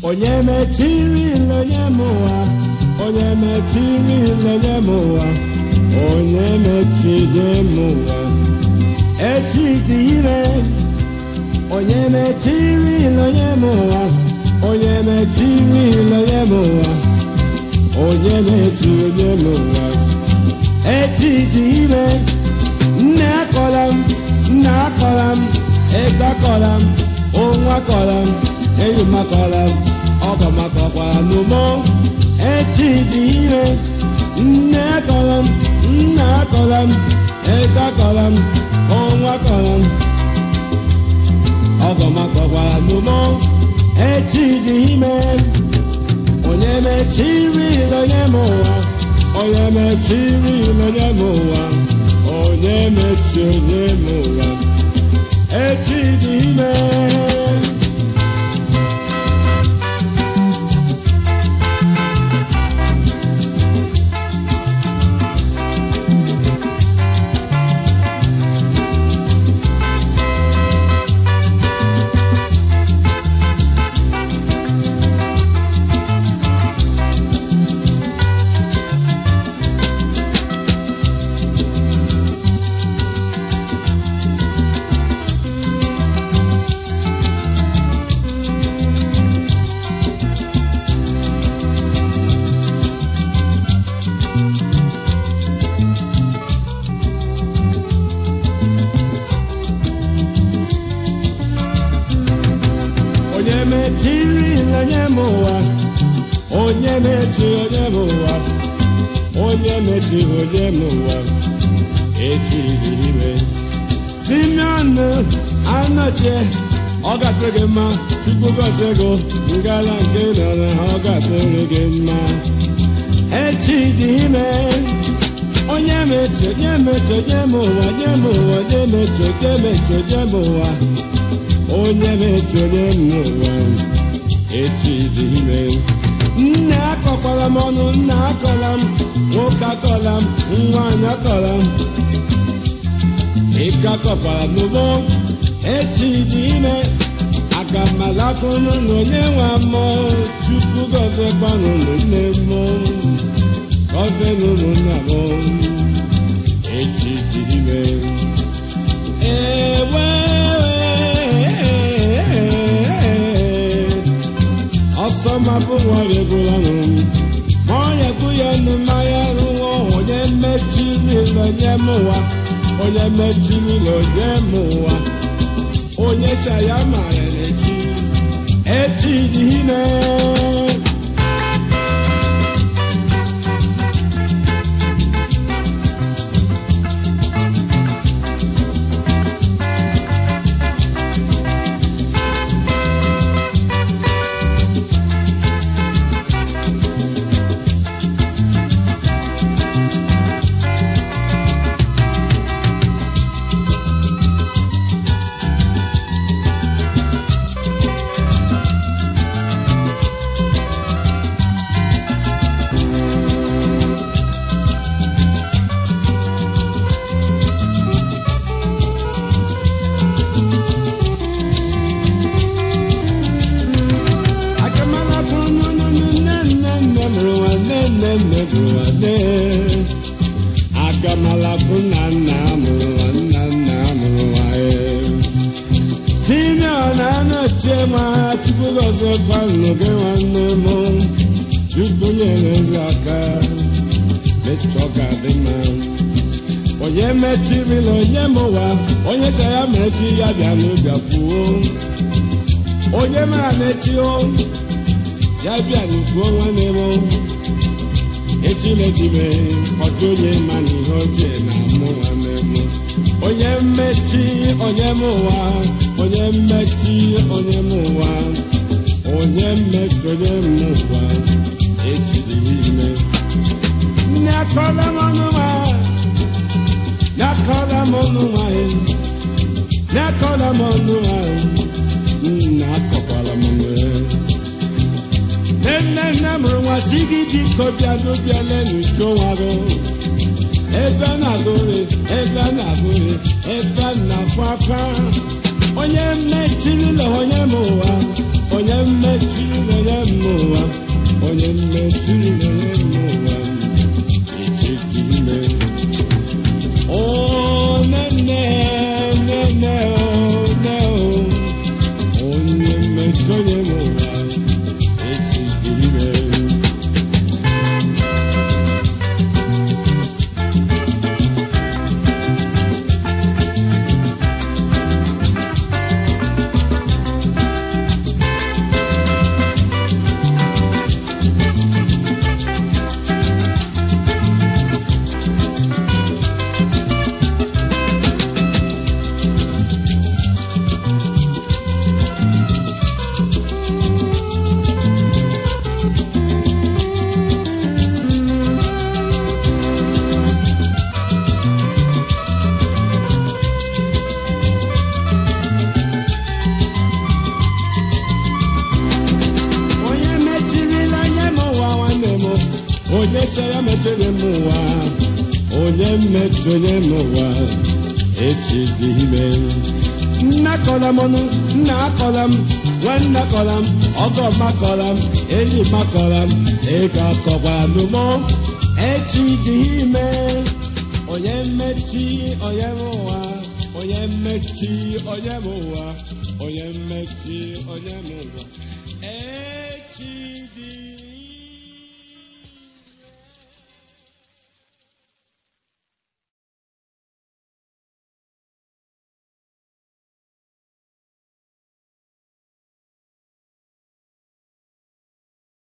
onye mechiri onye m ụwa onye mechiri onye m ụwa onye mechiri m ụwa echi dị ire onye mechiri onye m ụwa onye mechiri onye m ụwa onye mechiri onye m ụwa echi dị ire nne akọla m nna akọla m ego akọla m onwe akọla m enyi m akọla m ọgọ m akọkwara n'ụmụ echi dị ire nne akọla m nna akọla m ego akọla m onwe akọla m ọgọ m akọkwara n'ụmụ echi dị ime onye mechiri onye m ụwa onye mechiri onye m ụwa onye mechi onye m ụwa echi dị ime onye mechiri onye m ụwa onye mechiri onye m ụwa onye mechiri onye m ụwa echiri ime simeon anọchie ọ gatụrụ gị mma chukwu gọzie ego ngala nke nọrọ ọ gatụrụ gị mma echi dị ime onye mechi onye mechi onye m ụwa onye m ụwa onye mechi onye mechi onye m ụwa onye na-eche onye n'ụwa echi dị ime nne akọkwara m ọnụ nna akọla m nwoke akọla m nwaanyị akọla m ike akọkwara n'ugbo echi dị ime aga m alakụnụ na onye nwe mmụọ chukwu gọziekwanụ nne m gọzienụ nna m echi dị ime ewe ọsọ mabụ nwere gwụrụ ọnụ ma onye kwu ya nụ mmanya rụọ onye mechiri onye m ụwa onye mechiri onye m ụwa onye shaya mara n'echi echi dị ime akamala bụ nnụnụ nne nne nne mụrụ nwanne nne nne bụ nwanne akamala bụ nna nna mụrụ nwanna nna mụrụ nwanne simeon anọchie ma chukwu gọzie kwanụ gị nwanne m chukwu nyere gị aka mechọ ga-adị mma onye mechirila onye m ụwa onye sị ya mechi ya bịa n'ụbịa kwuo onye mara na-echi o ya bịa n'ukwu nwanne m echilejime ọchụ onye ma na ihe ochie na mụ nwanne m onye mmechi onye m ụwa onye mmechi onye m ụwa onye mmechi onye m ụwa echidiri ime nne akọla m ọnụ nwa nne akọla m ọnụ nwanyị nne akọla m ọnụ nwanyị nna akọkwala m nwee nne nne mụrụ nwa si gị biko bịa n'ụbịa lenuchu nwa gị ebe na-agụrị ebe na-agụrị ebe na-akwa akwa onye mmechirila onye m ụwa onye mmechirila onye m onye mmechi onye m ụwa echi dị ime nna kọla m ọnụ nna akọla m nwanne akọla m ọgọ m akọla m enyi m akọla m ego akọkwara m mụ echi dị ime onye mmechi onye m ụwa onye mmechi onye m ụwa onye mmechi onye m ụwa